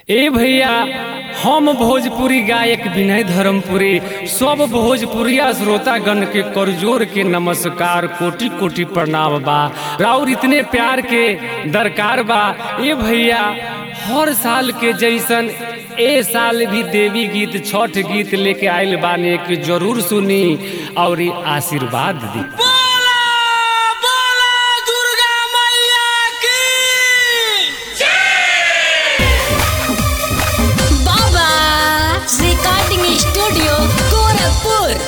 ए भैया हम भोजपुरी गायक विनय धर्मपुरी सब भोजपुरिया श्रोतागण के करजोर के नमस्कार कोटि कोटि प्रणाम बा राउर इतने प्यार के दरकार बा ए भैया हर साल के जैसन ए साल भी देवी गीत छठ गीत लेके आइल बाने कि जरूर सुनी और आशीर्वाद दी बोला बोला दुर्गा मैया की बाबा रिकॉर्डिंग स्टूडियो गोरखपुर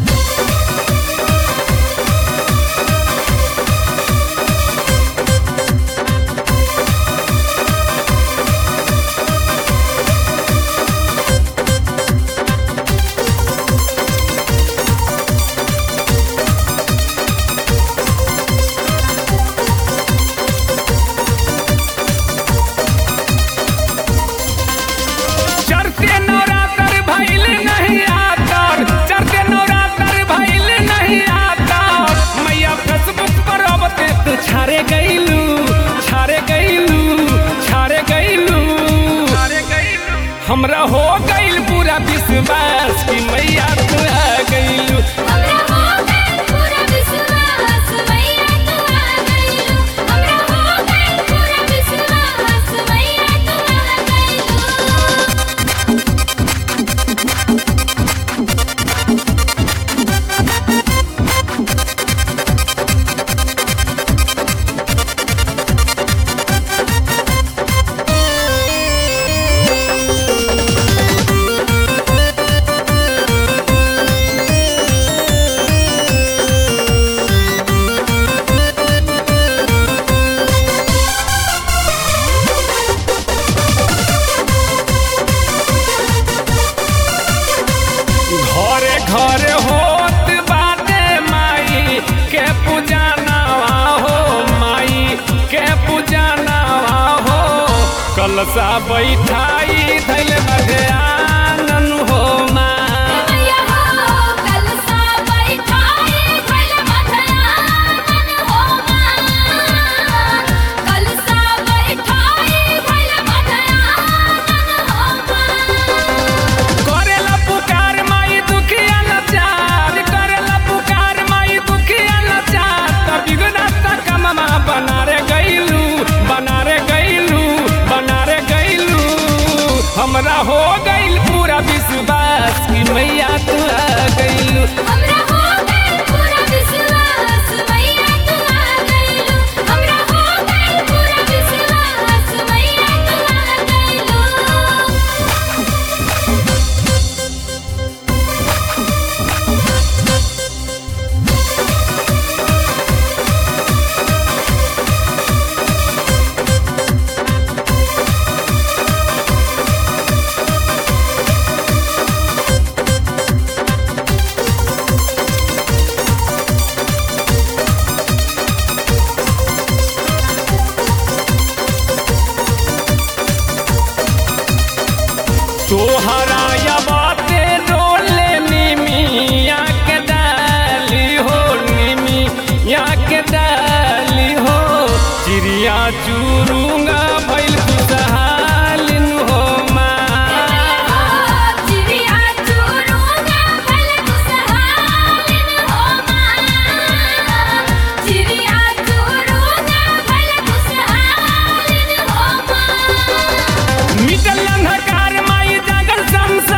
चढ़ते नवरात्र भइल नहीं आतर चढ़ते नवरात्र भइल नहीं आतर मैया फेसबुक पर अब ते तू छारे गइलू छारे गइलू छारे गइलू छारे गइलू हमरा हो गइल पूरा विश्वास कि मैया तू आ गइलू हमरा हो गइल पूरा विश्वास मैया तू आ गइलू हमरा हो गइल पूरा विश्वास मैया तू आ गइलू घरे घरे होत बाटे माई के पूजा नवा हो माई के पूजा नवा हो कलसा बैठाई धैल बजे आनन हो माँ मैया हो कलसा बैठाई भइल मधयानन हो मां कलसा बैठाई भइल मधयानन हो मां करेला पुकार माई दुखिया नचार करेला पुकार माई दुखिया नचार त बिगना त कममा बना रे गइलू बना रे गइलू बना रे गइलू हमरा हो गइल पूरा विश्वास कि मैया तू आ गइलू हमरा हो गइल पूरा विश्वास मैया तू आ गइलू हमरा हो गइल पूरा विश्वास मैया तू आ गइलू तोहरा या बाते डोले निमिया के डाली हो निमिया के डाली हो चिड़िया चुरुंगा भइल खुशहालिन हो माँ चिड़िया चुरुंगा भइल खुशहालिन हो मां चिड़िया चुरुंगा भइल खुशहालिन हो मां मिटल अंधकार माई जागल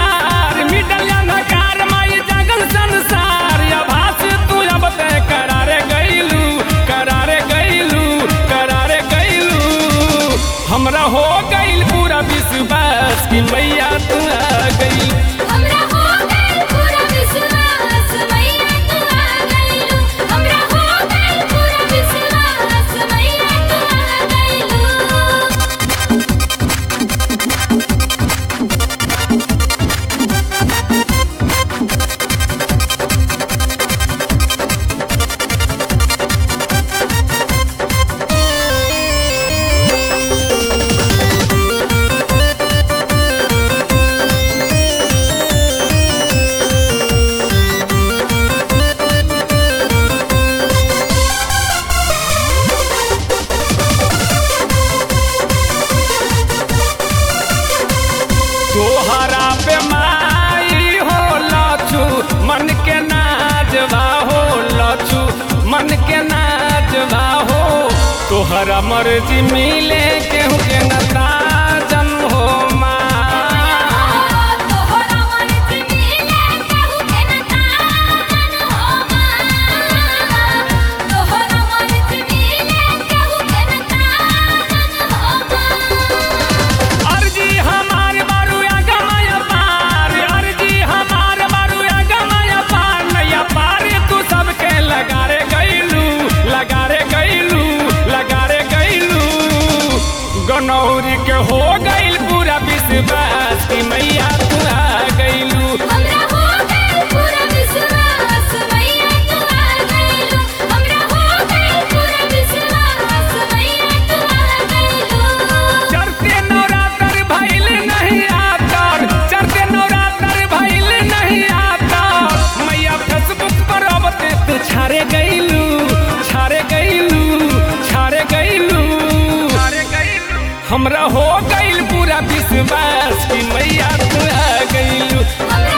तोहरा पे माई हो लचू मन के नाजवा हो लचू मन के नाजवा हो तोहरा मर्जी मिले केहू के नता जन हो माँ तोहरा मर्जी मिले केहू के न ताजन हो माँ तोहरा मर्जी मिले केहू के न ताजन हो माँ अर्जी हमार बारू गमय पार अर्जी हमार बारू गमय पार नैया पार तू सबके लगा रे गैलू लगा रे गैलू लगा रे गैलू गनौरी के हो गइल पूरा विश्वास कि मैया तू आ गइलू हमरा हो गइल पूरा विश्वास मैया तू आ गइलू हमरा हो गइल पूरा विश्वास मैया तू आ गइलू चढ़ते नवरात्र भइल नहीं आतर चढ़ते नवरात्र भइल नहीं आतर मैया फेसबुक पर अब ते तू छारे गइलू छारे गइलू छारे गइलू छारे गइलू हमरा हो गइल पूरा विश्वास कि मैया तू आ गइलू हमरा